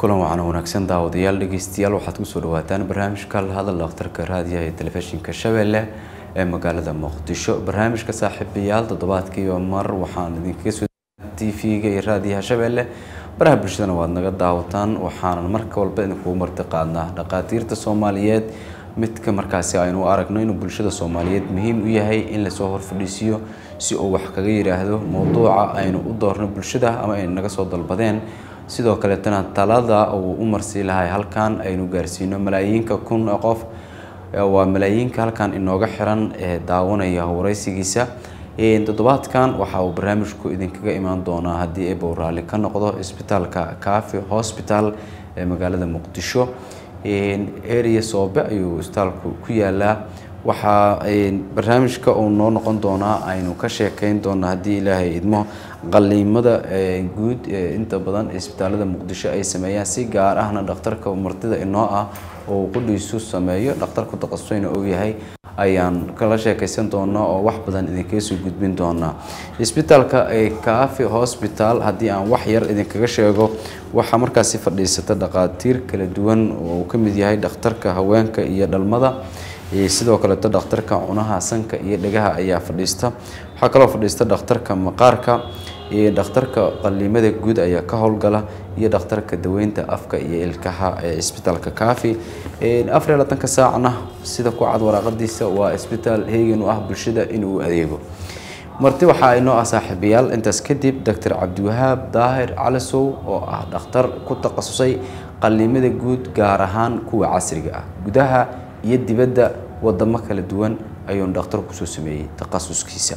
kulan wacan wanaagsan daawadayaal dhegeystayaal waxaad kusoo dhawaataan barnaamijka la hadal dhakhtarka raadiyaha ee telefishinka shabeelle ee magaalada muqdisho barnaamijka saaxiibayaal toddobaadkiiba mar waxaan idinkaga soo t v-ga iyo raadiyaha shabeelle baraha bulshadana waad naga daawataan waxaanan marka walba idinkugu marti qaadnaa dhaqaatiirta soomaaliyeed midka markaasi aynu aragno inuu bulshada soomaaliyeed muhiim u yahay in lasoo horfadhiisiyo si uu wax kaga yidhaahdo mowduuca aynu u doorno bulshada ama ay naga soo dalbadeen sidoo kaleetana talada uu u marsii lahay halkan aynu gaarsiino malaayiinka kun qof waa malaayiinka halkan inooga xiran ee daawanaya wareysigiisa toddobaadkan waxa uu barnaamijku idinkaga imaan doonaa haddii ebow raalli ka noqdo isbitaalka cafi hospital ee magaalada muqdisho area soobe ayuu isbitaalku ku yaalaa waxaa barnaamijka uu noo noqon doonaa aynu ka sheekeyn doonaa haddii ilaahay idmo qaliimada guud inta badan isbitaalada muqdisho ay sameeyaan si gaar ahna dhakhtarka martida inoo ah oo qudhiisu sameeyo dhakhtarku taqasuyna uu yahay ayaan kala sheekeysan doonaa oo wax badan idinkaga soo gudbin doonaa isbitaalka cafi hospital haddii aan wax yar idinkaga sheego waxaa markaasi fadhiisata dhaqaatiir kala duwan oo uu ka mid yahay dhakhtarka haweenka iyo dhalmada sidoo kaleeto dhakhtarka cunaha sanka iyo dhegaha ayaa fadhiista waxaa kaloo fadhiista dhakhtarka maqaarka iyo dhakhtarka qaliimada guud ayaa ka howlgala iyo dhakhtarka daweynta afka iyo ilkaha ee isbitaalka cafi afar iyo labaatanka saacna sida ku cad waraaqadiisa waa isbitaal heegan u ah bulshada inuu adeego marti waxaa inoo ah saaxiibayaal intaas kadib doctor cabdiwahaab daahir calisow oo ah dhakhtar ku takhasusay qaliimada guud gaar ahaan kuwa casriga ah gudaha iyo dibadda wadamo kala duwan ayuuna dhakhtar kusoo sameeyey takhasuskiisa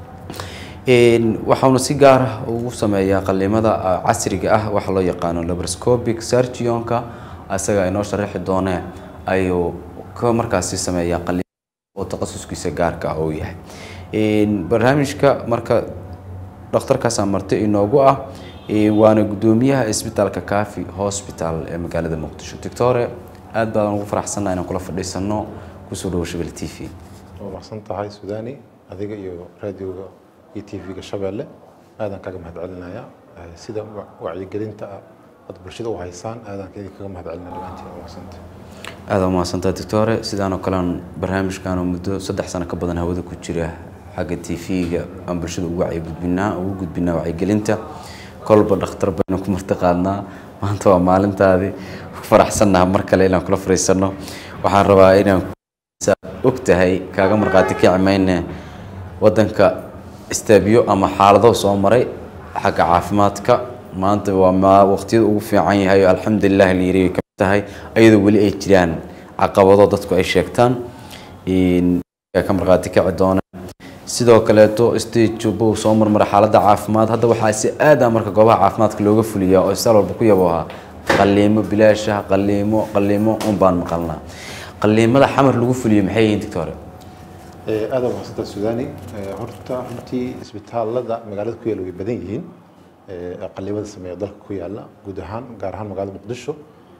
waxauna si gaar ah ugu sameeyaa qaliimada casriga ah waxaa loo yaqaano labroscopic surgionka isaga inoo sharaxi doonee ayuu ka markaasi sameeyaa qaliim oo takhasuskiisa gaarka ah uu yahay barnaamijka marka dhakhtarkaasaa marti inoogu ah waana guddoomiyaha isbitaalka cafi hospital ee magaalada muqdisho doctore aad baan ugu faraxsannaha inaan kula fadhiisano kusoo dhawo shabel t v waa mahadsan tahay sudaani adiga iyo raadioga iyo t v-ga shabeelle aadaan kaga mahad celinaya sida wacyigelinta aad bulshada u haysaan aadaan kaga mahad celinaya dhammaantiin waa mahadsanta aada umahadsantaha doctore sidaan oo kalean barnaamijkan oo muddo saddex sano ka badan hawada ku jira xagga t v-ga aan bulshada ugu wacyi gudbinaa ugu gudbinaa wacyigelinta kolba dhakhtar baynu ku marti qaadnaa maanta waa maalintaadii faraxsannaha mar kale inaan kula fariisano waxaan rabaa inaan og tahay kaaga markhaati kici mayne waddanka istaabiyo ama xaalado soo maray xagga caafimaadka maanta waa waqtiyada ugu fiican yahay oo alxamdulilah la yiri ka mid tahay ayadoo weli ay jiraan caqabado dadku ay sheegtaan ka markhaati kici doona sidoo kaleeto stage buu soo marmara xaaladda caafimaad hadda waxaa si aada marka goobaha caafimaadka looga fuliyaa oo isbitaal walba ku yabo ahaa qaliimo bilaasha qaliimo qaliimo un baan maqalnaa qaliimada xamar lagu fuliyo maxay yihiin doctore aada waa mahadsantaa sudaani horta runtii isbitaalada magaalada ku yaala way badan yihiin qaliimada sameeya dalka ku yaala guud ahaan gaar ahaan magaalada muqdisho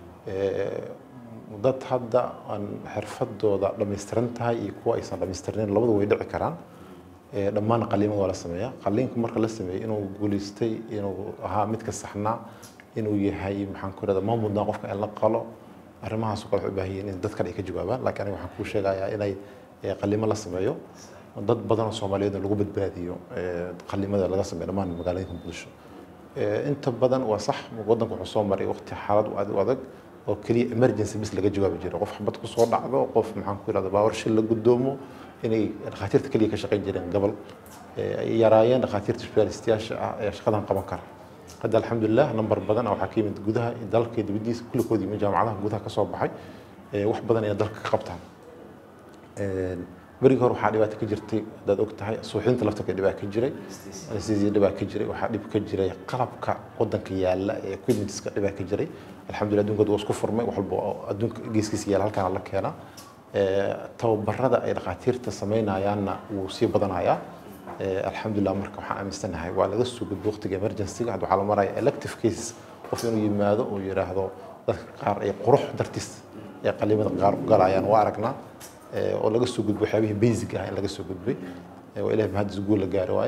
dad hadda aan xirfadooda dhammaystiran tahay iyo kuwa aysan dhammaystirnayn labadu way dhici karaan dhammaan qaliimada waa la sameeyaa qaliinku marka la sameeyey inuu guulaystay inuu ahaa midka saxnaa inuu yahay maxaan ku irahda ma mudnaa qofka in la qalo arrimahaas oo kale waxay u baahan yihiin in dad kale ay ka jawaabaan laakiin aniga waxaan kuu sheegayaa inay qaliimo la sameeyo dad badan oo soomaaliyeed lagu badbaadiyo qaliimada laga sameeyo dhammaan magaalooyinka muqdisho inta badan waa sax waddanka wuxuu soo maray waqti xaalad aad u adag oo keliya emergency bis laga jawaabi jiro qof xabad ku soo dhacdo qof maxaan ku irahda baawar shil la gudoomo inay dhakhaatiirta keliya ka shaqayn jireen gobol ay yaraayeen dhakhaatiirta isbitaalistayaasha ah ee shaqadan qaban kara hadda alxamdulilah number badan waxaa ka yimid gudaha dalka dibadiisa kulligood yimid jaamacadaha gudaha ka soo baxay wax badan inay dalka ka qabtaan berigii hore waxaa dhibaato ka jirtay haddaad og tahay suuxdinta laftarka dhibaa ka jiray anesthesia dhibaa ka jiray waxaa dhib ka jiray qalabka wadanka yaala ee equipmentska dhibaa ka jiray alxamdulillah adduunka waa isku furmay wax walba oo adduunka geeskiisa yaala halkaana la keenaa tababarada ay dhakhaatiirta samaynayaanna wuu sii badanayaa alxamdulillah marka waxaan aaminsanahay waa laga soo gudbo waqtiga emergencyga hadda waxaa la maraya elective cases qof inuu yimaado uu yidhaahdo dadka qaar ay qurux dartiis ee qaliimada qaar u galayaan waa aragnaa oo laga soo gudbo waxyaabihii basic ah in laga soo gudbay waa ilahay mahadis guul la gaari waayo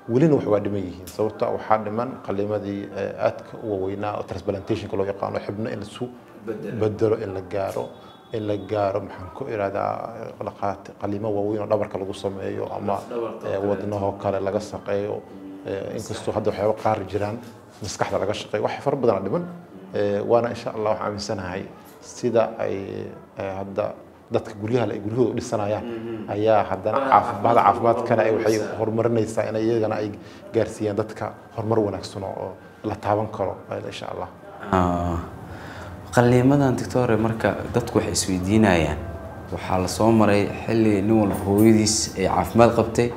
welina wax waa dhiman yihiin sababto ah waxaa dhiman qalimadii eh, aadka u waaweynaa oo transplantationka loo yaqaano xibno in lasu bedelo in la gaaro in la gaaro maxaan ku irahdaa dhaqaat qalimo waaweyn oo dhabarka lagu sameeyo ama eh, wadnahoo kale laga shaqeeyo Eh, inkastoo hadda waxyaaba qaar jiraan maskaxda laga shaqeeyo wax fara badan dhiman Eh, waana insha allah waxaan aaminsanahay sida ay eh, hadda dadka guryaha ay guryahooda u dhisanayaan ayaa haddana caafimaad caafimaadkana ay waxay horumarinaysaa in iyagana ay gaarsiiyaan dadka horumar wanaagsan oo la taaban karo eh, insha allah Ah, qaliimadan doctore marka dadku waxay isweydiinayaan waxaa la soo maray xilli nin walba hooyadiis ay caafimaad qabtay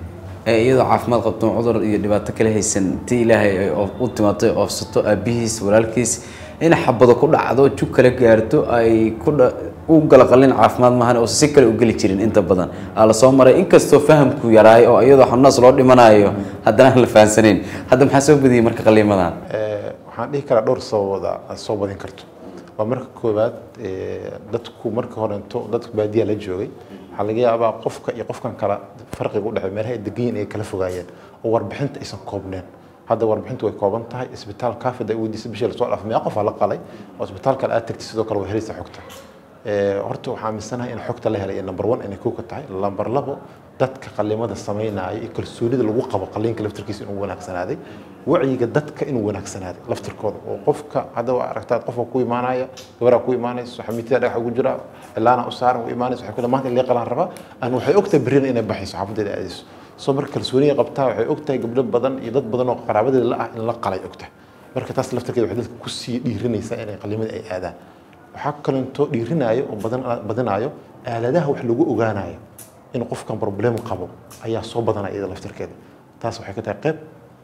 ee iyadoo caafimaad qabto cudur iyo dhibaato kale haysan ti ilaahay ay oof- u timaatay oofsato aabihiis walaalkiis in xabado ku dhacdo jug kala gaarto ay ku dha- u gala qalin caafimaad maahan oo si kale u geli jirin inta badan aa la soo maray inkastoo fahamku yaraay oo iyadoo xanuunaas loo dhimanayo haddana aan la fahamsanayn hadda maxaa soo badiyey marka qaliimadan Eh, waxaan dhihi karaa dhowr sababooda aad soo badin karto waa marka koowaad eh, dadku marka horento dadku baadiyaa la joogay waxaa laga yaabaa qofka iyo qofkan kala farqiga u dhexeeya meelaha ay degan yihiin ay kala fogaayeen oo warbixinta aysan koobneen hadda warbixintu way kooban tahay isbitaal kaafid ay weydiisay bishii lasoo dhaafay meeqa qof aa la qalay oo isbitaal kale aad tagtay sidoo kale way helaysaa xogta Eh, horta waxaa aaminsanahay in xogta la helay number one inay kow ka tahay number labo dadka qalimada samaynaya iyo kalsoonida lagu qabo qaliinka laftirkiisa inuu wanaagsanaaday wacyiga dadka inuu wanaagsanaaday laftirkooda oo qofka hadda waa aragtaa qofka ku imaanaya gabaraa ku imaanayso xamiitida dhagax ugu jira cilaana u saaran u imaanayso waxay ku maanta in qalaan rabaa aan waxay ogtahay berrina inay baxayso xaafadeeda aadayso soo marka kalsooniga qabtaa waxay ogtahay gabdho badan iyo dad badan oo qaraabadeeda la ah in la qalay ogtahay marka taas laftirkeeda waxay dadka kusii dhiirinaysaa inay qalimada ay aadaan waxaa kalentoo dhiirinaayo oo badan badinaayo aaladaha wax lagu ogaanayo in qofkan problem qabo ayaa soo badanaya iyada laftirkeeda taas waxay ka tahay qayb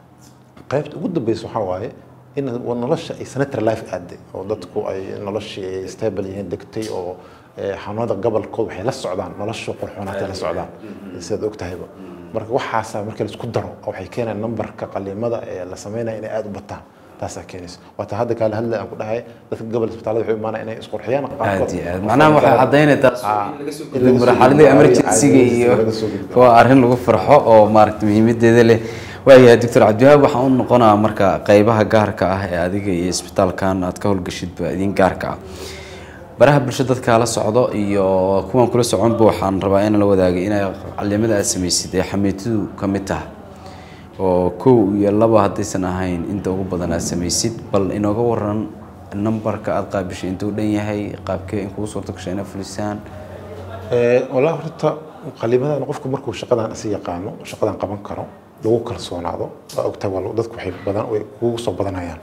qaybta ugu dambeysa waxaa waaye in nolosha ay sanitary life aaday oo dadku ay noloshii ay stable yihiin degtay oo eh, xanuunada gobolkood waxay la socdaan nolosha qurxoonaatay la socdaan sidaad ogtahayba marka waxaasaa marka la isku daro oo waxay keenayaan numberka qaliimada ee la sameynaya inay aada u bataan taasaa keenaysa waata hadda kaale hadla aan ku dhahay dadka gobol isbitaalada waxay u imaanaya inay isqurxiyaan aad iyo aad macnaha waxay caddaynaysaa Ah, in laga soo marxaladii emergency-ga iyo laga soo gudbo. waa arrin lagu farxo oo maaragta muhiimadeeda leh waayahay doctor cabdiwahaab waxaan u noqonaa marka qeybaha gaarka ah ee adiga iyo isbitaalkan aad ka howlgashidba idin gaarka ah baraha bulsho dadka la socdo iyo kuwan kula soconba waxaan rabaa inaan la wadaagay inay calimada aad samaysid ee xamiitidu ka mid tahay oo kow iyo laba haddaysan ahayn inta ugu badan aad samaysid bal inooga waran nambarka aad qaabishay intuu dhan yahay qaabkee in kugu suurto gashay inaad fulisaan Eh, walaa horta qalimadan qofku markuu shaqadan is yaqaano shaqadan qaban karo lagu kalsoonaado waa ogtahay waa dadku waxay badan way kugu soo badanayaan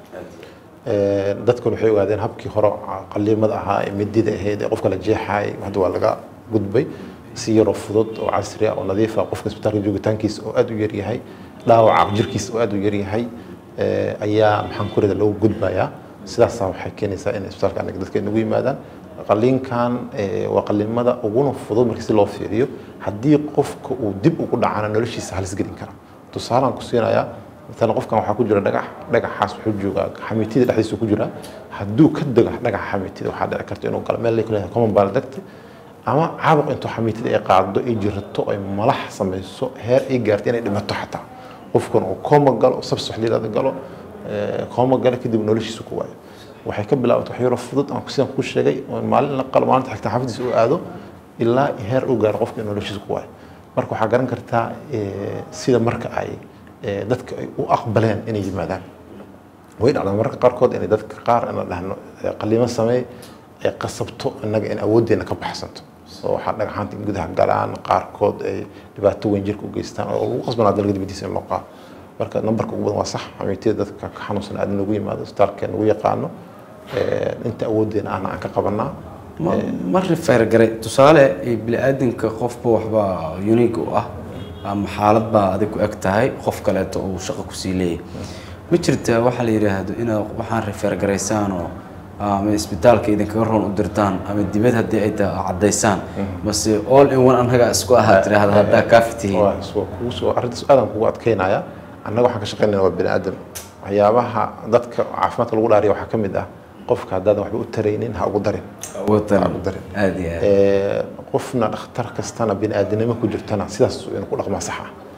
Eh, dadkuna waxay ogaadeen habkii hore qalimada ahaa ee midida ahayd ee qofka la jeexaay hadda waa laga gudbay si yaroo fudud oo casri ah oo nadiif ah qofka isbitaalka joogitaankiisa oo aad u yaryahay dhaawaca jirkiisa oo aad u yaryahay eh, ayaa maxaan ku rida lagu gudbayaa sidaasaa waxay keenaysaa in isbitaalka anaga dadka nagu yimaadaan qaliinkan eh, waa qalimada uguna fudud markii si loo fiiriyo haddii qofka uu dib ugu dhacana noloshiisa halis gelin kara tusaalaan ku siinayaa مثلا qofkan waxaa ku jira dhagax dhagaxaas wuxuu joogaa xamiitida dhexdiisa ku jira hadduu ka dego dhagaxa xamiitida waxaa dhici karta inuu galo meel la kuleeyahay common baa la degtay ama caabuq intuu xamiitida ay qaado ay jirato ay malax samayso heer ay gaarto inay dhimato xataa qofkan uu kooma galo sabs wax liirada galo kooma galo kadib noloshiisa ku waayo waxay ka bilaabatay wax yaroo fudud aan sidaan ku sheegay oo maalin la qalo maalinta xigta xaafadiisa uu aado ilaa heer uu gaaro qofka in noloshiisa ku waayo marka waxaa garan kartaa sida marka ay dadka ay u aqbaleen inay yimaadaan way dhacdaa mararka qaarkood inay dadka qaar inaan dhahno qaliimo sameey ay qasabto innaga in awooddeena ka baxsanto oo waxaa dhagaxaanta in gudaha galaan qaarkood ay dhibaato weyn jirka u geystaan oo lagu qasbanaa dalka dibadiisa in loo qaado marka nambarka ugu badan waa sax xamiitida dadka ka xanuunsan aad nagu yimaado isbitaalka nagu yaqaano inta awooddeena ahna aan ka qabanaa ma rifeer garay tusaale bini-aadanka qofba waxbaa unique u ah ama xaalad baa adig ku eg tahay qof kaleeto uu shaqo kusii leeyahay ma jirta waxaa la yidhaahdo inaad waxaan rifeer garaysaanoo ama isbitaalka idinkaga roon u dirtaan ama dibad haddii ay tahay caddaysaan mase all in one annaga isku ahaa tiraahda haddaa kaafi tihiin arrintaas aadaan kugu adkeynaya annaga waxaan ka shaqeynayna waa bini aadam waxyaabaha dadka caafimaadka lagu dhaariya waxaa ka mid ah qofka haddaadan waxba u taraynin ha ugu darin watan aad iyo aad qofna dhakhtar kastana bini aadanimo ku jirtana sidaas inuu ku dhaqmaa sax ah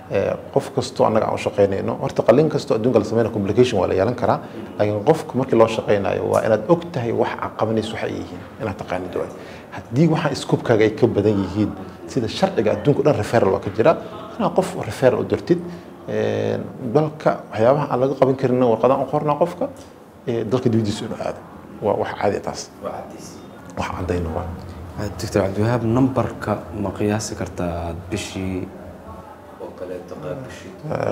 Ee, qof kastoo annaga aan u shaqaynayno horta qalliin kastoo adduunka la sameynaya complication waa la yeelan karaa laakiin qofka markii loo shaqaynayo waa inaad og tahay wax aad qabanayso waxa ay yihiin inaad taqaanid waay haddii waxa iskubkaaga ay ka badan yihiin sida sharciga adduunka o dhan referral waa ka jira inaad qof referral u dirtid Ee, dalka waxyaabaha aan laga qaban karin warqadaan u qornaa qofka ee, dalka dibadiisa inuu aado waa wax caadi ah taas wax caddayna waa doctor cabdiwahaab numberka ma qiyaasi kartaa aad bishii oo kaleeto qaab bishii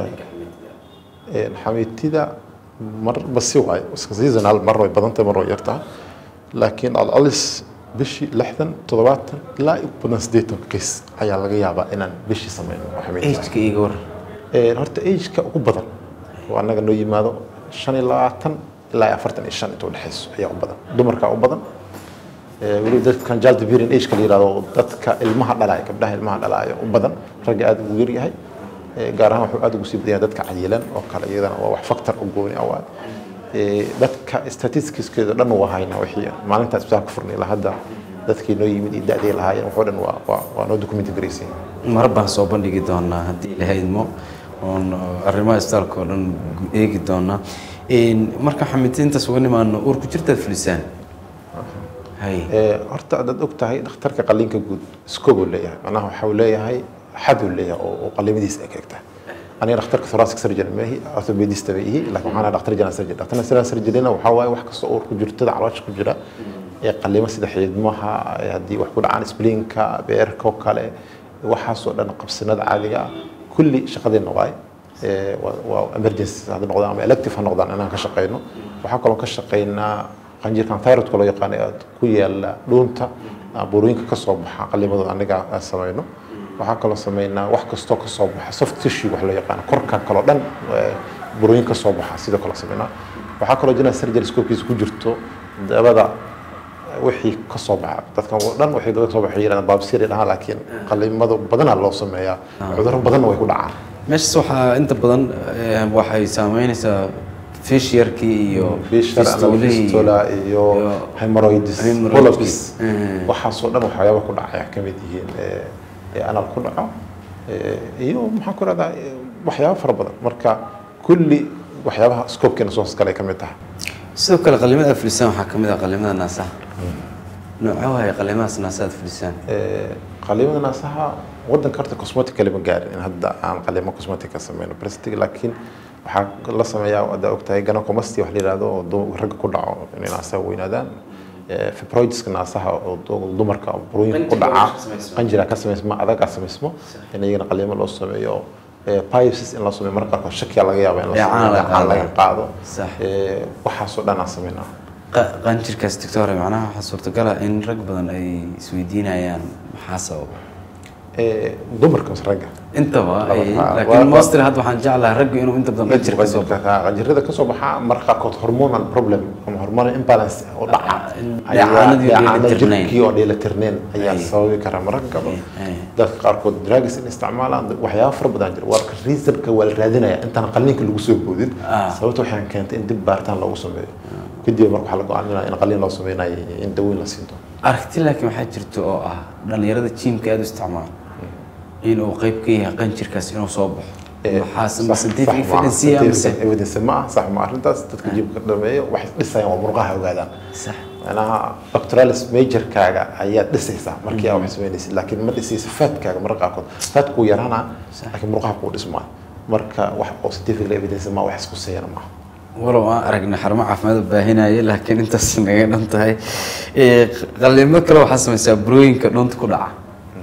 Een, xamiitida marba si waay iska seasonal mar way badan tahay mar way yartahay laakiin alalis bishii lixdan toddobaatan ilaa ugu badan siddeetan kiis ayaa laga yaabaa inaan bishii sameyno oo xamiitida ageka iga war Een, horta ageka ugu badan oo annaga noo yimaado shan iyo labaatan ilaa iyo afartan iyo shan inta udhexayso ayaa u badan dumarkaa u badan Ee, weli dadkan jaldibirin ageka la yihahdo oo dadka ilmaha dhalaya gabdhaha ilmaha dhalaya u badan ragga aad ugu yaryahay Ee, gaar ahaan wuxuu aad ugu sii badan yahay dadka cayilan oo kale iyadana waa wax factor u gooni ah waay Ee, dadka statisticskeeda dhan waa haynaa wixii maalinta isbitaalka furnay ilaa hadda dadkii noo yimid iyo da'dii lahaayeen waxoo dhan waa waa waa noo document garaysan mar baan soo bandhigi doonaa haddii la haydmo oon arrimaha isbitaalka oo dhan eegi doonaa Een, marka xamitiintaas uga nimaano uur ku jirtaad fulisaan hay Ee, horta adaad og tahay dhakhtarka qalliinka guud scope uu leeyahay macnaha waxa uu leeyahay xad uu leeyahay oo oo qalliimadiisa ay ka egtahay aniga dhakhtarka thoracic surgeon maahi orthopedist bay ihi laakiin waxaan ahay dhakhtar general surgeon dhakhtar general surgeon waxaa waaye wax kasta oo ku jirtada caloosha ku jira ee qalliimo sida xiidmaha ee haddii wax ku dhacaan spleenka beerka oo kale waxaasoo dhan qabsinada caadiga ah kulli shaqadeena waaye Ee, waa- waa emergency hadda noqdaan ama elective ha noqdaan inaan ka shaqeyno waxaa kaloo ka shaqeynaa qanjirkan thyroidka loo yaqaano ee ku yaala dhuunta ah, burooyinka ka soo baxa qalliimadooda aniga aan sameyno waxaa kaloo sameynaa wax kastoo ka soo baxa soft tissue wax loo yaqaano korka kaloo dhan ee, burooyin ka soo baxa sidoo kale sameynaa waxaa kaloo jira surgery scopekiisa ku jirto dabada wixii ka soo baxa dadkan oo dhan waxay dabada ka soo baxay yiraahdaan baabsiri dhahaan laakiin qalliimada badanaa loo sameeyaa cudurro badanna way ku dhacaan meeshaas waxaa inta badan eh, waxay saameynaysaa fishiyarkii iyo fishar fistulihii fistula iyo hemorrhoids hemorrhoids. polyps Mm. waxaasoo dhan waxyaaba ku dhacaya ka mid yihiin ee, ee anal ku dhaco ee, iyo maxaan ku rahdaa waxyaaba fara badan marka kulli waxyaabaha scopekeena soo hoos galay ka mid tahay sidoo kale qalimada aad fulisaan waxaa ka mid ah qalimada naasaha noocee waaye qalimadaas naasaha aad fulisaan Ee, qaliimada naasaha wadanka horta cosmetic kalima gaarin in hadda aan qaliimo cosmetic ka sameyno plastic laakiin waxaa la sameeyaa hadda ogtahay gynecomastia wax la yihahdo oo du- ragga ku dhaco inay naasaha weynaadaan Ee, fibroidska naasaha oo du- dumarka burooyinka ku dhaca qanjira ka samaysma adagaa samaysmo in iyagana qaliimo loo sameeyo Ee, biopsies in loo sameeyo marka qaarkood shakiya laga yaaba in la Dheecaan sameeyo, laga dheecaan laga qaado Sax. Ee, waxaasoo dhan aan sameynaa Qa- qanjirkaas doctor macnaha waxaa suurtagal ah in rag badan ay isweydiinayaan maxaa sababa Ee, dumarka mise ragga intaba ay Laba- waa- laakiin waa- mostly hadda waxaan jeclahay ragga inuu inta badan qanjir ka soo baxo qanjirada ka soo baxa marka qaarkood hormonal problem ama hormonal imbalance oo dhaca dheecaanadii oo dheecaanada dheelitirnayn. jirkii oo dheelitirneen ayaa Ay. sababi kara mararka gabo Ay, ay. dadka qaarkood drugs in isticmaalaan waxyaaba fara badan jira warka reasonka waa la raadinaya intaan qalliinka lagu soo boodin Ah. sababta waxaan keentay in dib baaritaan loogu sameeyo kadib marka waxaa la go-aaminaya in qalliin loo sameynayo iyo in daweyn la siin doono aragti laakiin waxaa jirta oo ah dhalinyarada jiimka aad u isticmaala inuu qayb ka yahay qanjirkaas inuu soo baxo Ee, maxaase sax- ma sax scientific ma aha. evidence mise Scientific evidence ma aha sax ma arrintaas dadka jibka dhameeyo waxay dhisayaan waa murqaha ogaadaan sax macnaha doctoralis majorkaaga ayaad dhisaysaa markii aad wax samaynaysid laakiin ma dhisaysa faadkaaga mararka qaarkood faadku wuu yaraanaa laakiin murqaha kuu dhismaayo marka wax oo scientific evidence ma wax isku sayana maaha walow aan aragnay xarumo caafimaad oo baahinaya laakiin intaas naga dhan tahay Ee, qalliimo kale waxaa samaysaa burooyinka dhunta ku dhaca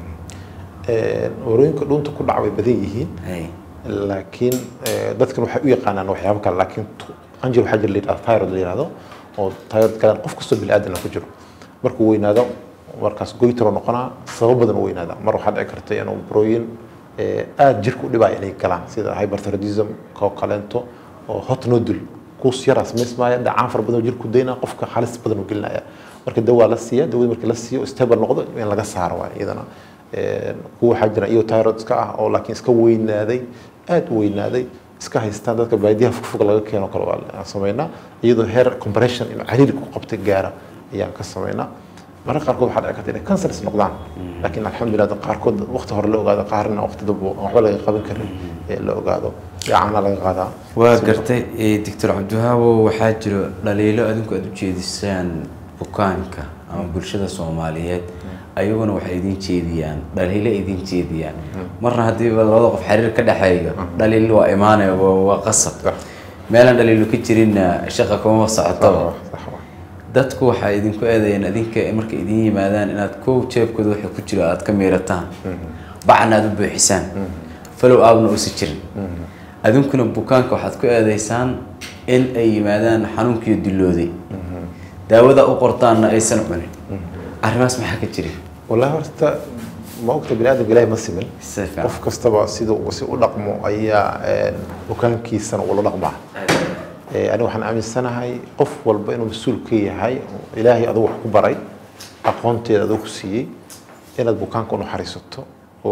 warooyinka dhuunta ku dhaca way badan yihiin Ay, laakiin eh, dadkan waxay u yaqaanaan waxyaabo kale laakiin tu- qanjir waxaa jira la yidhahdo thyroid la yidhahdo oo thyroid kale qof kastoo bini'aadan ku jiro markuu weynaado markaas goytaro noqonaa sabab badan u weynaada mar waxaa dhici karta inuu burooyin eh, aad jirka u dhibaya inay galaan sida hyperthyroidism koo kaleento oo hot nodule kuus yaraa samaysmaya dhacaan fara badan oo jirku daynaa qofka halis badan u gelinaya marka dawaa la siiya dawada markii la siiyo stable noqdo in laga saaro waay iyadana Een, kuwa waxaa jira iyo thyroidska ah oo laakiin iska weynaaday aad u weynaaday iska haystaan dadka baadiyaha fogfog laga keeno kale waa aan sameynaa iyadoo heer compression inuu cariiri ku qabta gaara ayaan ka sameynaa mararka qaarkood waxaa dhici karta inay cancers noqdaan laakiin alxamdulilah dad qaarkood waqti hore la ogaado qaarna waqti dambe aan waxba laga qaban karin ee la ogaado yaacana laga qaadaa waa gartay doctor cabdiwahaawo waxaa jiro dhaliilo adinku aad u jeedisaan bukaanka ama bulshada soomaaliyeed ayaguna waxay idin jeediyaan dhaliilo idin jeediyaan marna haddiiba labada qof xiriir ka dhexeeyo dhaliil waa imaanaya waa waa qasab meelaan dhaliilo ka jirinna shaqa kuma socotaba Sax waa. dadku waxay idinku eedayeen adinka markay idin yimaadaan inaad kow jeebkooda waxa ku jiro aad ka miirataan bacna aad u buuxisaan falow aabna uusan jirin adinkuna bukaanka waxaad ku eedaysaan in ay yimaadaan xanuunkiiyo dilooday daawada u qortaanna aysan cunin arrimaas maxaa ka jira wallahi horta ma ogta bini aadamka ilaahay ma simin Si fiican. qof kastaba siduu uu si u dhaqmo ayaa een, bukaankiisana ula dhaqmaa Ee, aniga waxaan aaminsanahay qof walba inuu mas-uul ka yahay oo ilaahay adigu wax ku baray aqoonteeda adigu ku siiyey inaad bukaanka u naxariisato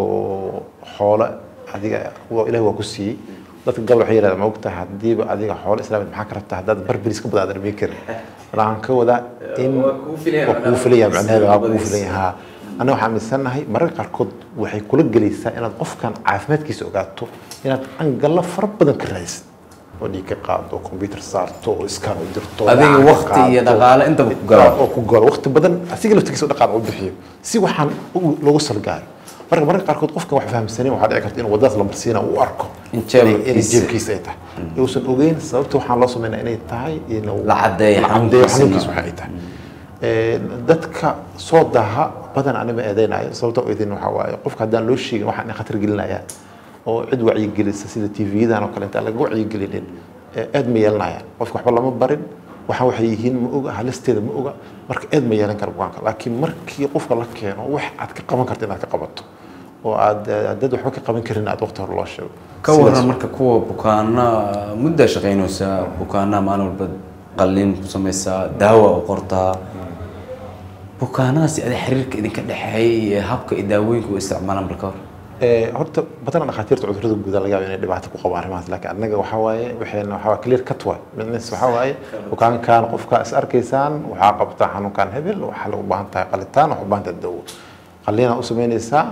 oo xoolo adiga waa ilaahay waa ku siiyey dadka gabal waxay yidhahdaan ma ogtahay haddiiba adiga xoolo islaamid maxaa ka rabtaa haddaad barberis ka badan aadan imin karin waxaan ka wadaa in Waa kugu filan yahay waa kugu filan yahay macnaheeda waa kugu filan yahay haa aniga waxaan aaminsanahay mararka qaarkood waxay kula gelaysaa inaad qofkan caafimaadkiisa ogaato inaad angalla fara badan ka raadisid oo dhiig ka qaado oo computer saarto oo iskaan u dirto Adiga lacag ka waqti iyo qaado. dhaqaale intaba ku galo. oo ku galo waqti badan asiga laftigiisa u dhaqaale u bixiyo si waxaan u- loogu salgaaro marka mararka qaarkood qofkan wax fahamsanin waxaa dhici karta inuu wadadaas la marsiina uu arko In jeebkiisa- inay jeebkiisa ay tahay uusan ogeyn sababta waxaan loo sameynaa inay tahay inuu La caddeeyo la caddeeyo xanuunkiisa. xanuunkiisa waxa ay tahay Ee, dadka soo daha badan anima eedeynayo sababta oo idin waxaa waaye qofka haddaan loo sheegin waxaan in khatar gelinayaan oo cid wacyigelisa sida tv-yadan oo kale intaan laga wacyigelinin ee aad ma yeelanayaan qofka waxba lama barin waxa waxay yihiin ma oga halisteeda ma oga marka aad ma yeelan kara bukaanka laakiin markii qofka la keeno wax aad ka qaban karta inaad ka qabato oo aad dad waxba ka qaban karin aad waqti hore loo sheego ka Sidaas- waran marka kuwa bukaana muddaa shaqaynaysa bukaana maalin walba qalliin ku samaysaa daawa u qortaa bukaanadaasi ada xiriirka idinka dhexeeya iyo habka iyo daawooyinka u isticmaalaan balka hor Ee, horta badanaa dhakhaatiirta cudurrada guud laga yaabo inay dhibaato ku qabaan arrimahaas laakiin annaga waxaa waaye waxayna waxaa waaye clear cut waay midnis waxaa waaye bukaankan qofka is arkaysaan waxaa qabtaa xanuunkan hebel waxaa lagu baahan tahay qalitaan waxaa u baahan tahay dawo qalliinaa u samaynaysaa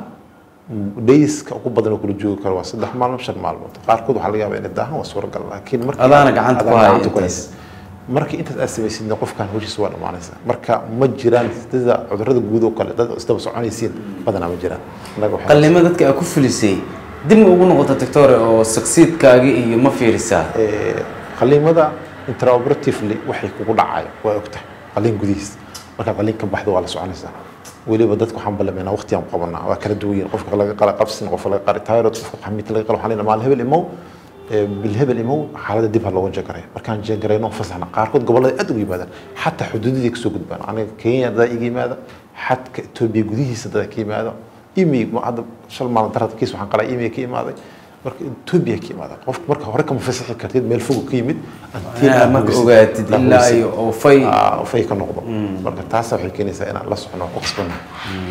dayska ugu badan oo kula joogi karo waa saddex maalmood shan maalmood qaarkood waxaa laga yaabaa inay daahan waa suuragal laakiin markii Adaana gacanta ku adaan haya gacanta ku intaas. haysa. markii intaas aad samaysidna qofkan hawshiisa waa dhammaanaysa marka ma jiraan sida cudurrada guud oo kale dad isdaba soconaysiin badanaa ma jiraan Annaga waxay- qallimo dadka aa ku fulisay dib ma ugu noqota doctore oo succeedkaagi iyo ma fiirisaa Ee, qaliimada intraoperatively waxay kugu dhacayo waa ogtahay qaliin gudihiis markaad qaliin ka baxdo waa la soconaysaa weliba dadka waxaan balameynaa waqtigaan qabanaa waa kala duwan yihiin qofka laga qala qabsin qofka laga qari tyrod qofka xamiita laga qala waxaan leenahay maal hebel imow ee, bil hebel imow xaaladda dib ha looga jeegaray markaan jeegarayno fasaxna qaarkood gobollada aad uga yimaadaan xataa xuduudadii kasoo gudbaan aniga kenya dadaa iga yimaada xadka etoobiya gudihiisa dadaa ka yimaada imi ma- hadda shal maalin darada kiis waxaan qalaa imi ka imaaday marka etoobiya ka imaada qofka marka hore kama fasaxi kartid meel fog ka yimid until Ah, aad marka hubisid- ogaatid aad ilaa hubisid. iyo oo fay Ah, fay ka noqdo marka taasa waxay keenaysaa inaan la socno oo ku qasbannahay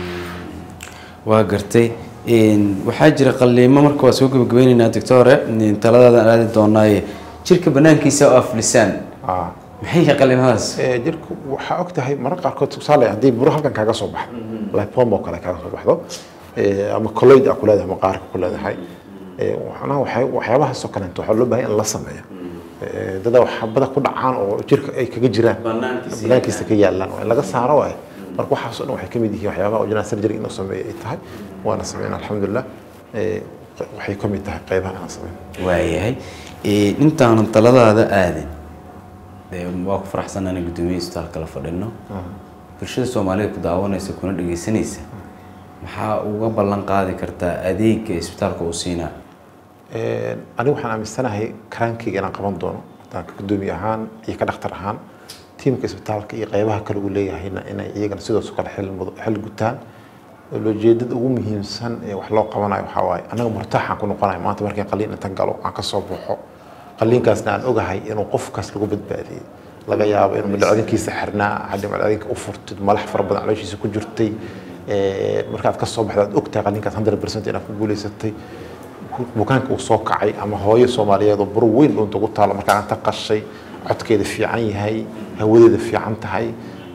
waa gartay Een, waxaa jira qalliimo marka waa soo gabagabeyneynaa doctore een, taladaadaan aadi doonaaye jirka banaankiisa oo aflisaan Ah. maxay yihiin qallimadaas Ee, jirku waxaa og tahay mararka qaarkood tusaale haddii buro halkan kaaga soo baxdo lipoma oo kale kaaga soo baxdo ee, ama colloid aa ku leedahay maqaarka ku leedahay ee, waxna waxay waxyaabahaasoo kaleeto waxaa loo baahan in la sameeyo Ee, dada waxbada ku dhacaan oo jirka ay kaga jiraan Banaankiisa banaankiisa ka yaalaan waa in laga saaro waaye marka waxaas oo dhan waxay ka mid yihiin waxyaabaha original surgery inuu sameeyo ay tahay waana sameyn alxamdulilah Ee, waxay ka mid tahay qaybaha inaan sameyn waayahay Ee, intaanan taladaada aadin dee waa ku faraxsan inaan guddoomiye isbitaalka la fadhino bulshada soomaalida ku daawanaysa kuna dhegeysanaysa maxaa uga ballan qaadi kartaa adeega isbitaalka uu siinaa Een, anigu waxaan aaminsanahay karaankayga inaan qaban doono haddaan ka gudoomiye ahaan iyo ka dhakhtar ahaan tiimka isbitaalka iyo qaybaha kale uu leeyahayna inay iyagana sidaas oo kale xil mudo- xil gutaan ujeedada ugu muhiimsan ee wax loo qabanayo waxaa waaye anaga murtaaxaan ku noqonayo maanta markaan qaliin intan galo aan ka soo baxo qaliinkaasna aan ogahay inuu qofkaas lagu badbaadiyey laga yaabo inuu madhacdinkiisa xirnaa haddii madhacdinka u furtid malax fara badan calooshiisa ku jirtay Ee, markaad ka soo baxdo aad ogtahay qaliinkaas 100% inaad ku guuleysatay bukaanka uu soo kacay ama hooyo soomaaliyeed oo buro weyn dhunta ugu taalo markaa inta qashay codkeeda fiican yahay hawadeeda fiican tahay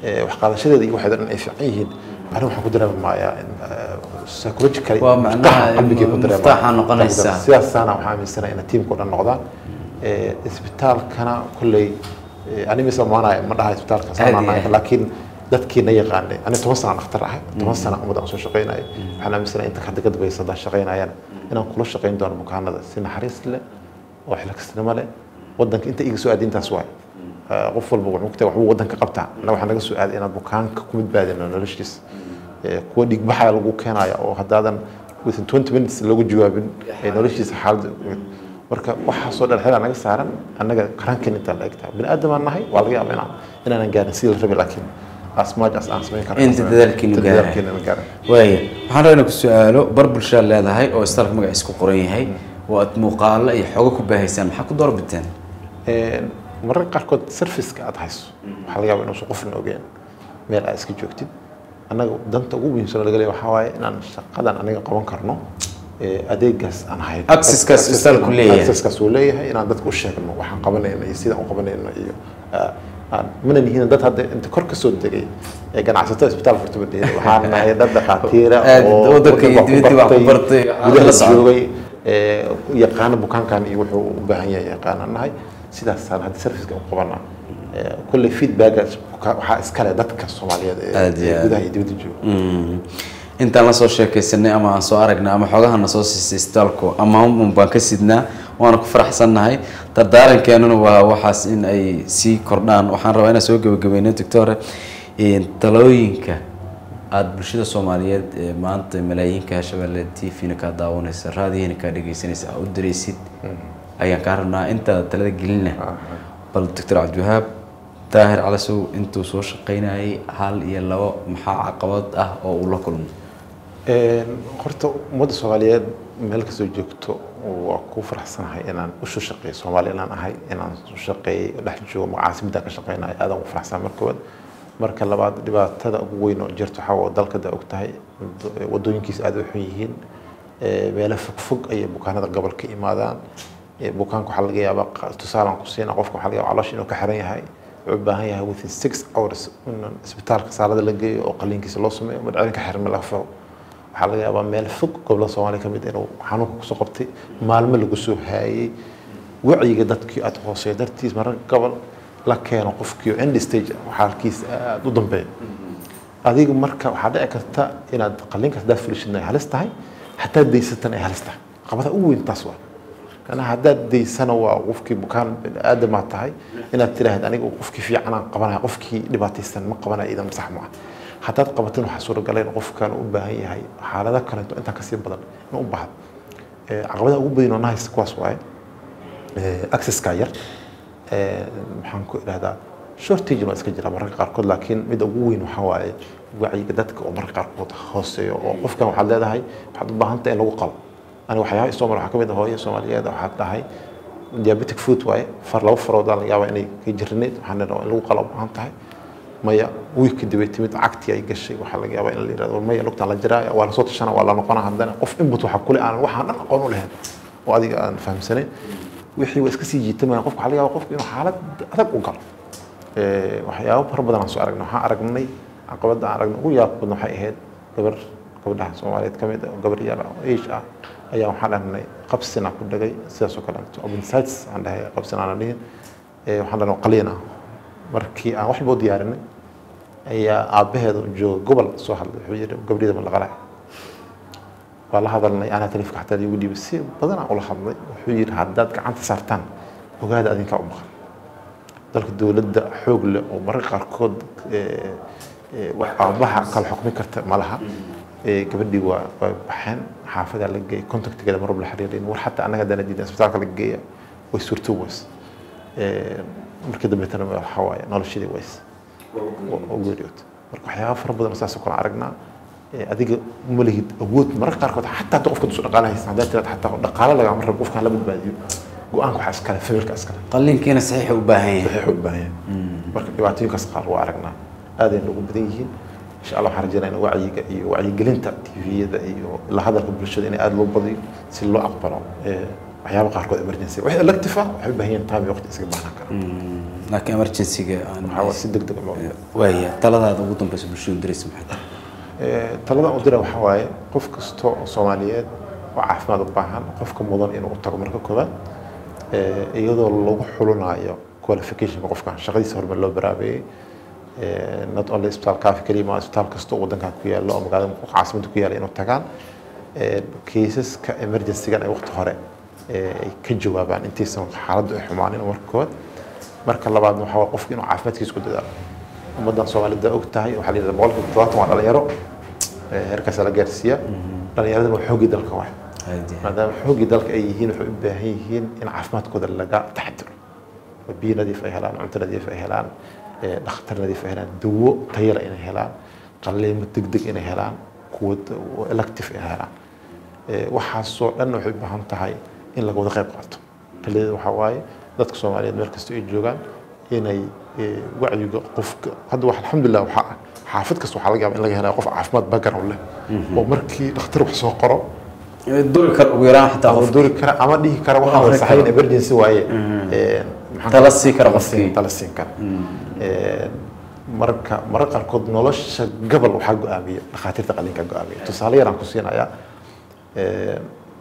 eh, wax qaadashadeeda iyo waxeeda dhan ay fiican yihiin aniga waxaan ku dareemi maayaa in eh, psychological Waa macnaha qalbigay ku dareemaa. muftaaxa noqonaysa. sidaasaana waxaan aaminsanahay inay tiimka o dhan noqdaan Eh, isbitaalkana kolley eh, ani mise maanaya ma dhaha isbitaalka Aad saan iyo nahay aad. laakiin dadkii na yaqaanay ani toban sana dhakhtar ahay toban sana ummadda aan soo shaqaynayay waxaan aaminsanahay inta hadda ka dambaysa haddaan shaqaynayaan inaan kula shaqayn doono bukaanada si naxariis leh oo xilkasnimo leh wadanka inta iga soo aadi intaas waay Eh, qof walba wuxuu ku tahay waxbuu wadanka qabtaa annaga waxaa naga soo aaday inaan bukaanka ku badbaadino noloshiisa Eh, kuwa dhiigbaxaya lagu keenaya oo haddaadan within 20 minutes lagu jawaabin ee noloshiisa xaaladda marka waxaasoo dhan xilaa naga saaran annaga qarankan intaan la egtahay bini aadamaan nahay waa laga yaabaa inaan inaanan gaarin sidii la rabay laakiin as much as aan samayn karno Inta dadaalkiinu Inta gaaray. dadaalkiinu gaaray waaya waxaan rabaa inaan ku su-aalo bar bulshaad leedahay oo isbitaalka magaciisa ku qoran yahay oo aad muuqaalo iyo xogo ku baahaysaan maxaa ku doorbiteen Een, mararka qaarkood serviceka aad hayso waxaa laga yaabaa inuusan qofna ogeen meel aad iska joogtid annaga danta ugu muhiimsan oo laga leeyahay waxaa waaye inaan shaqadan aniga qaban karno ee, adeegaas aan hayn Access-kaas isbitaalku leeyahay. access-kaas uu leeyahay inaan dadka u sheegno waxaan qabanayno iyo sidaan u qabanayno iyo ah, aan mana nihiin dad hadda inta kor ka soo degay ee ganacsatada isbitaal furta ma dhihin waxaan nahay dad dhakhaatiira Aad oo waddanka iyo dibadda wax ku bartay, waxaan gudaha la socon. joogay ee, yaqaana bukaankan iyo wuxuu u baahan yahay yaqaanaan nahay sidaasaan hadda serviceka u qabanaa Ee, kolley feedbackaas buka- waxaa iskale dadka soomaaliyeed ee Aad iyo ee aad. gudaha iyo dibadda jooga Mm. intaan la soo sheekaysanay ama aan soo aragnay ama xogaha na soo siisay isbitaalku ama un baan ka sidnaa waana ku faraxsannahay dardaarankeenuna waa waxaas in ay sii kordhaan waxaan rabaa inaan soo gebagabayno doctore een, talooyinka aada bulshada soomaaliyeed ee maanta malaayiinka shabeelle t v-na kaa daawanaysa raadiyahina kaa dhegaysanaysa aa u diraysid ayaan kaa rabnaa intaada talada gelina bal doctor cabdiwahaab daahir calasow intuu soo shaqaynayay hal iyo labo maxaa caqabad ah oo uu la kulmo Een, horta ummadda soomaaliyeed meel kastoo joogto waa ku faraxsanahay inaan u soo shaqeeyo soomaali inaan ahay inaan soo shaqeeyay dhex joogo magacaasimada ka shaqeynayo aadaan ugu faraxsanahay marka koowaad marka labaad dhibaatada ugu weyn oo jirto waxaa waa dalka da og tahay wadooyinkiisa aad u xun yihiin Ee, meelo fogfog ayay bukaanada gobol ka imaadaan Ee, bukaanka waxaa laga yaabaa qa- tusaalaan ku siina qofka waxaa laga yaabaa caloosha inuu ka xiran yahay wuxuu u baahan yahay within six hours in isbitaalka saalada la geeyo oo qaliinkiisa loo sameeyo madcelin ka xiran meel laga furo waxaa laga yaabaa meel fog gobolada soomaaliya ka mid inuu xanuunka kusoo qabtay maalmo lagu soo haayay wacyiga dadkii aad hooseeya dartiis mararka gobol la keeno qofkii end stage ah, xaalkiisa aad u dambeeya adiga marka waxaa dhici karta inaad qaliinkaas daa fulishidna ay halis tahay hataa daysatana ay halis tahay qabada ugu weyn taas waa kana haddaad daysana waa qofkii bukaan aadamaa tahay inaad tiraahd aniga qofkii fiicanaan qabanaya qofkii dhibaataysan ma qabanaya idan sax ma ah haddaad qabatin waxaa suuragal in qofkan u baahan yahay xaalado kaleeto intaa kasii badan in u baahdo Eh, caqabadaha ugu badan oo na haysta kuwaas waaye Eh, accesska yar Eh, maxaan ku idhahdaa shortage waa iska jira mararka qaarkood laakiin midda ugu weyn waxaa waaye wacyiga dadka oo mararka qaarkood hooseeyo oo qofkan waxaad leedahay waxaad u baahan tahay in lagu qalo aniga waxyaabaha isoo mara waxaa ka mid ah hooyo soomaaliyeed waxaad dhahay diabetic food waaye far laba faroodaan laga yaabaa inay ka jirinayd waxaan leedahay in lagu qalo u baahan tahay maya wiig kadib ay timid cagtii ay gashay waxaa laga yaabaa in la yirahdo maya lugtaan la jiraa waa lasoo tashana waa la noqonaa haddana qof input waxaa kule aanan waxaan dhan aqoon u lahayn oo adiga aan fahamsanayn wixii waa iska sii jiitamaya qofka waxaa laga yaabaa qofka inuu xaalad adag u galo Ee, waxyaabo fara badan aan soo aragnay waxaan aragnay caqabadda aan aragnay ugu yaab badan waxay ahayd gabar gabadhaha soomaaliyeed ka mid ah oo gabar yar ah oo age ah ayaa waxaan dhahnay qabsina ku dhagay sidaas oo kale appendicitis aan dhahay qabsin aan dhihin Ee, waxaan dhahnay qaliin ah markii aan waxba u diyaarinay ayaa aabbaheeda oo jooga gobol soo hadlay wuxuu yidhi gabdhida ma la qalay waa la hadalnay anaa taleefka xataa igu dhiibay si badan aan ula hadlay wuxuu yidhi haddaad gacanta saartaan ogaada adinkaa u maqan dalka dowladda xoog leh oo mararka qaarkood ee, ee, wax aabaha kala xukmi karta ma laha Ee, gabadhii waa waa baxeen xaafadaa la geeyay contactigeeda marwab la xiriirin war xataa annaga haddana diidan isbitaalka la geeya way suurto weys Ee, markii dambeetana waxaa waaye noloshadii weys oo geeriyood marka waxyaaba fara badan oo saas oo kale aan aragnaa Ee, adiga ma lihid awood mararka qaarkood xataa hadda qofka dusu dhaqaale haysan haddaad tiraad xataa dhaqaale lagama rabo qofkaan la badbaadiyo go-aanka waxaa iskale familka iskale qalliinkiina saxiixa u baahan yahay waxay u baahan yahay marka dhibaatooyinkaas qaar waa aragnaa aadayna ugu badan yihiin insha allah waxaan rajeynaa in wacyiga iyo wacyigelinta tviyada iyo la hadalka bulshada in aada loo badiyo si loo aqbalo ee, waxyaaba qaarkood emergency wax elective ah waxay u baahan yihiin time iyo waqti isaga baahnaan kara laakiin emergency-ga aan waxaa waa si degdeg ah loo waaya taladaada ugu dambeysa bulshadu diraysa maxay tahay Ee, talada aan u dira waxaa waaye qof kasta oo soomaaliyeed oo caafimaad u baahan qofka mudan inuu u tago marka koowaad ee, iyadoo lagu xulinayo qualificationka qofkan shaqadiisa horumar loo baraabeeyey Ee, not only isbitaal kaafi keliya ma isbitaal kasta oo wadankan ku yaalo oo magaalada caasimada ku yaala inuu tagaan Ee, kaysaska emergency-gan ay waqti hore ee, ay ka jawaabaan intaysan xaaladdu ay xumaanin marka koowaad marka labaadna waxaa waaye qofka inuu caafimaadkiisa ku dadaalo ummaddan soomaalida og tahay waxaa la yidhahdaa boqolkiiba todobaatan waa dhalinyaro ee, heerkaasaa la gaarsiiya dhalinyaradana waa xooggii dalka waay Haddii- maadaama xooggii dalka ay yihiin waxay u baahan yihiin in caafimaadkooda laga taxadiro oo biyo nadiif ay helaan cunto nadiif ay helaan ee, dhakhtar nadiif ay helaan dawo tayala inay helaan qalliimo degdeg inay helaan kuwa d- elective inay helaan Ee, waxaasoo dhan waxay u baahan tahay in laga wada qayb qaato kaliya waxaa waaye dadka soomaaliyeed meel kasta ay joogaan inay ee, wacyiga qofka hadda wax alxamdulilah waxaa ah xaafad kasta waxaa laga yaabaa in laga helayo qof caafimaad background leh oo markii dhakhtar wax soo qoro duri kar ugu yaraan xitaa ama qof duri kara ama dhihi kara waxaa Akhri wada saxayn karo. emergency waaye Ee, maxaan Tala ku- sii kara tala qofkii. siin- tala siin kara Ee, marka mararka qaarkood nolosha gabal waxaa go-aamiya dhakhaatiirta qalliinka go-aamiya tusaale yaraan ku siinayaa Ee,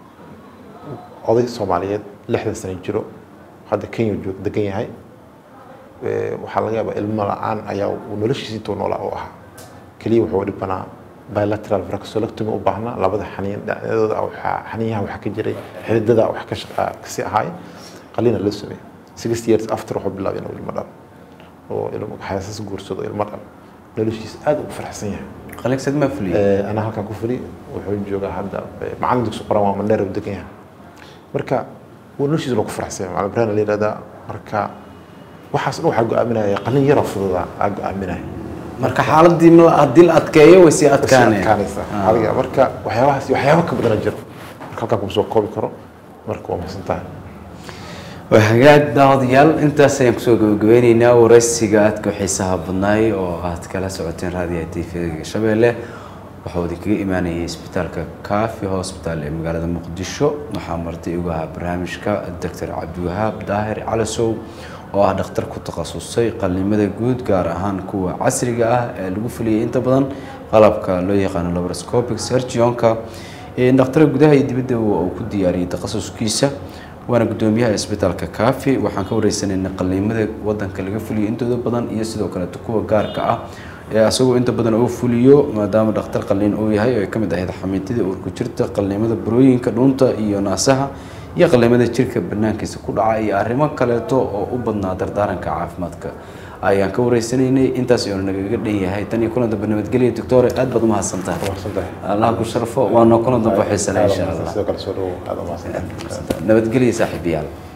oday soomaaliyeed lixdan sano jiro hadda kenya joog degan yahay Ee, waxaa laga yaabaa ilmo la-aan ayaa uu noloshiisa intuu noolaa u ahaa keliya wuxuu dhibanaa bilateral vraxolectomy u baahnaa labada xaniin dhinacyadooda waxaa xaniinyaha waxaa ka jiray xididada wax ka shaqa kasi ahaay qalina loo sameeyey six years after wuxuu bilaabay inuu ilmo dhalo oo ilmo xaasas guursado ilmo dhalo noloshiisa aad ugu faraxsan yahay qaligsad ma fuliyo Ee, anaa halkan ku fuli wuxuu joogaa hadda ee, macallin dugsi qoran waa mandheer u degan yahay marka wuu noloshiisa loo ku faraxsan yahay macallin ibrahim la yidhahdaa marka waxaas dhan waxaa go-aaminaya qalin yaroo fududaa aa go-aaminaya marka xaaladii ma- haddii la adkeeyo way sii Way sii adkaaneen adkaanaysaa adiga marka waxyaabahaas iyo waxyaaba ka badana jiro marka halkaan kuma soo koobi karo marka waa mahadsan tahay waa hagaag daawadayaal intaas ayaan kusoo gabagabeyneynaa waraysiga aadka u xiisaha badnaay oo aad kala socoteen raadiyaha tvga shabeelle waxaa idinkaga imaanayay isbitaalka kaafi hospital ee magaalada muqdisho waxaa martay ugu ahaa barnaamijka doctor cabdiwahaab daahir calasow oo ah dhakhtar ku takhasusay qallimada guud gaar ahaan kuwa casriga ah ee lagu fuliyay inta badan qalabka loo yaqaano laparoscopic surgionka dhakhtar gudaha iyo dibadda uu ku diyaariyey takhasuskiisa waana gudoomiyaha isbitaalka kaafi waxaan ka wareysanayna qaliimada wadanka laga fuliyo intooda badan iyo sidoo kaleeto kuwa gaarka ah ee asagoo inta badan uu fuliyo maadaama dhakhtar qaliin uu yahay oo ay ka mid ahayd xamiitida uurku jirta qaliimada burooyinka dhuunta iyo naasaha iyo qaliimada jirka banaankiisa ku dhaca iyo arrimo kaleeto oo u badnaa dardaaranka caafimaadka ayaan ka wareysanaynay intaas ayuu nagaga dhan yahay tan iyo kulan dambe nabadgelya doctore aad baad umahadsantahay mahadsantahay allah ku sharfo waana kulan dambe xiisana insha allah sidoo kale soo dhawow aad u mahadsantahay nabadgelya saaxiibayaal